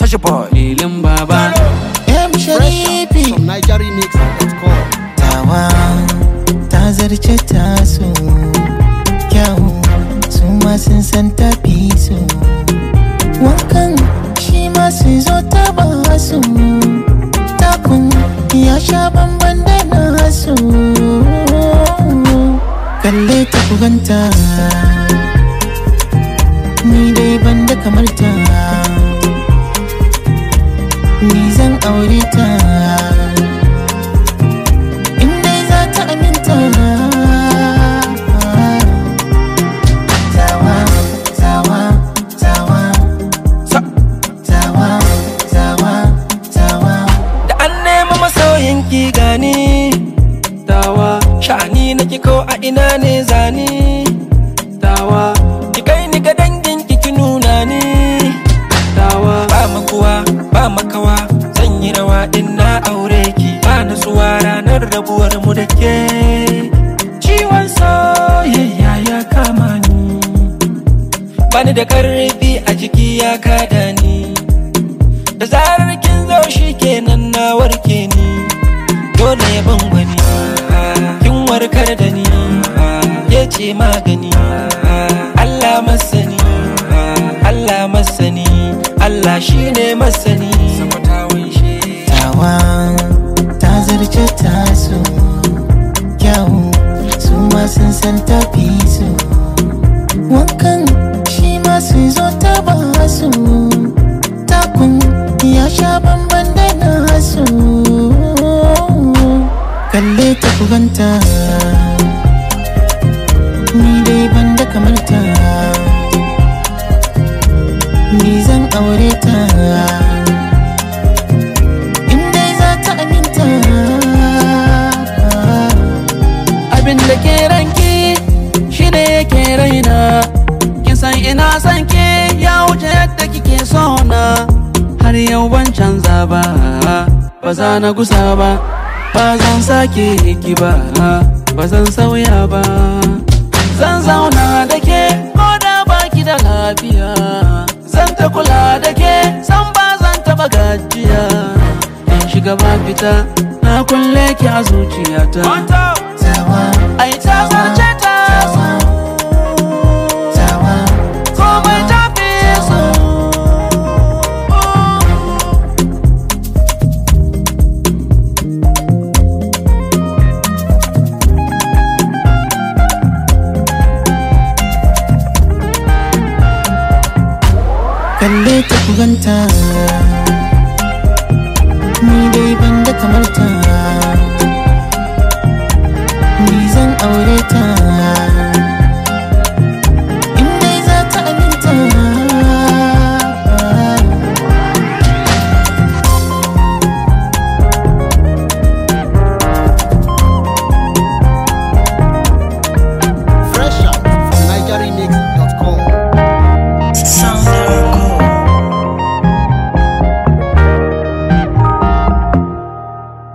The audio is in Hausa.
Fresh boy. Lilin baba. M Sharifi From NigerRemix.com. tawa ta zarce taso kyawu su ma sun san tafi su wankan shi ma su zo ta ba su takun ya sha bamban da nasu kalle ta kuganta ni dai ban da kamar ta ni zan aure ta in dai za ta aminta tawa tawa tawa Sa. tawa tawa tawa Da an nema masoyin ki gani. Tawa. Sha'ani na ki ko a ina ne zani. Tawa. Ki kai ni ga dangin ki ki nuna ni. Tawa. Ba makuwa, ba makawa. Zan yi rawa in na aure ki. Ba nutsuwa ranar rabuwar mu da ke. Ciwon soyayya ya kama ni. Bani da karfi a jiki ya kada ni. da zarar kin zo shi kenan na warke ni dole ya ban wani kin warkar da ni ya ce magani Allah masani Allah masani Allah shine masani tawa ta zarce taso kyawu su ma sun san tafi su wankan shi ma su zo ta ba su takun ya sha bamban da nasu kalle ta kuganta ni dai ban da kamar ta ni zan aure ta in dai za ta aminta Abin da ke ranki shi ne yake raina. Kin san ina san ke ya wuce yadda kike so na. Har yau ban canza ba, ba za na gusa ba. Ba zan sake ki ba, ba zan sauya ba. Zan zauna da ke ko da baki da lafiya. Zan ta kula da ke san ba zan taba gajiya. In shiga ba fita, na kulle ki a zuciyata. tawa Ai ta zarce ta so tawa komai ta fi so kalle ta kuganta ni dai ban da kamar ta